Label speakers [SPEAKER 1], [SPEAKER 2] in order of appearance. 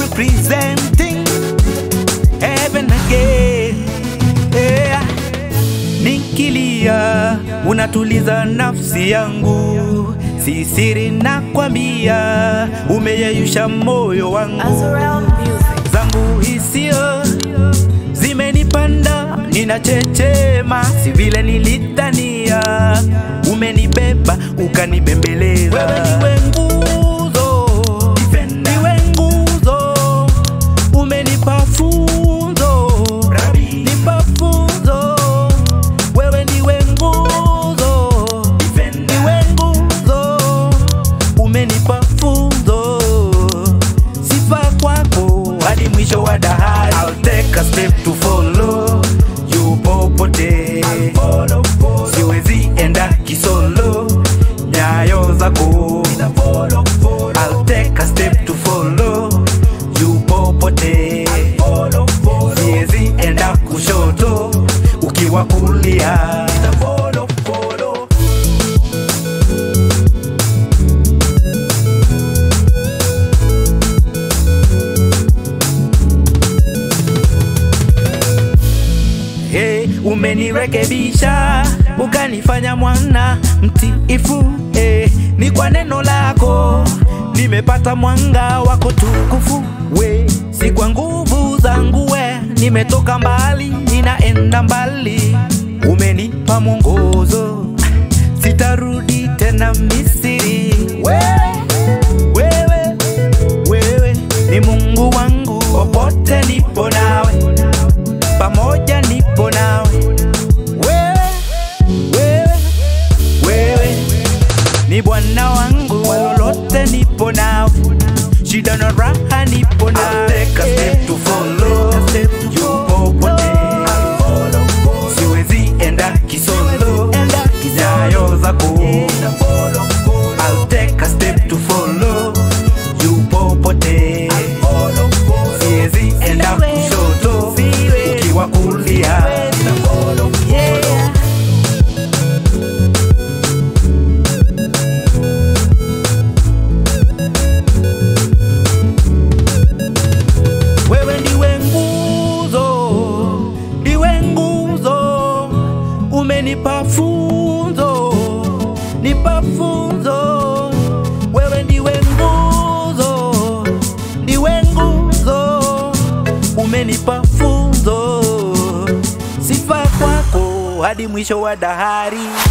[SPEAKER 1] representing heaven again. Yeah. Nikilia unatuliza nafsi yangu, si siri nakwambia, umeyeyusha moyo wangu
[SPEAKER 2] Azrael Music.
[SPEAKER 1] zangu hisio zimenipanda, ninachechema, si vile nilitania. Umenibeba ukanibembeleza, wewe niwe nguzo, niwe nguzo, umenipa funzo, nipa funzo, wewe niwe nguzo, niwe nguzo, umenipa funzo sifa kwako hadi mwisho wa dahari. I'll take a step to follow you popote, siwezi enda kisolo nyayo zako. I'll take a step to follow you popote, siwezi enda kushoto ukiwa kulia. Follow, follow. hey, umenirekebisha ukanifanya mwana mtiifu hey, ni kwa neno lako nimepata mwanga wako tukufu we si kwa nguvu zangu we nimetoka mbali ninaenda mbali umenipa mwongozo sitarudi tena misiri wewe, wewe, wewe ni mungu wangu popote nipo nawe pamoja nipo nawe wewe, wewe, wewe ni bwana wangu lolote nipo nawe shida na raha nipo nawe Take a step to follow you popote siwezi enda kisolo nyayo zako I'll take a step to follow you popote siwezi enda kushoto ukiwa kulia
[SPEAKER 2] Yeah.
[SPEAKER 1] wewe ndiwe nguzo, ndiwe nguzo, umenipa funzo, nipa funzo. Wewe ndiwe nguzo, ndiwe nguzo, umenipa funzo. Sifa kwako hadi mwisho wa dahari.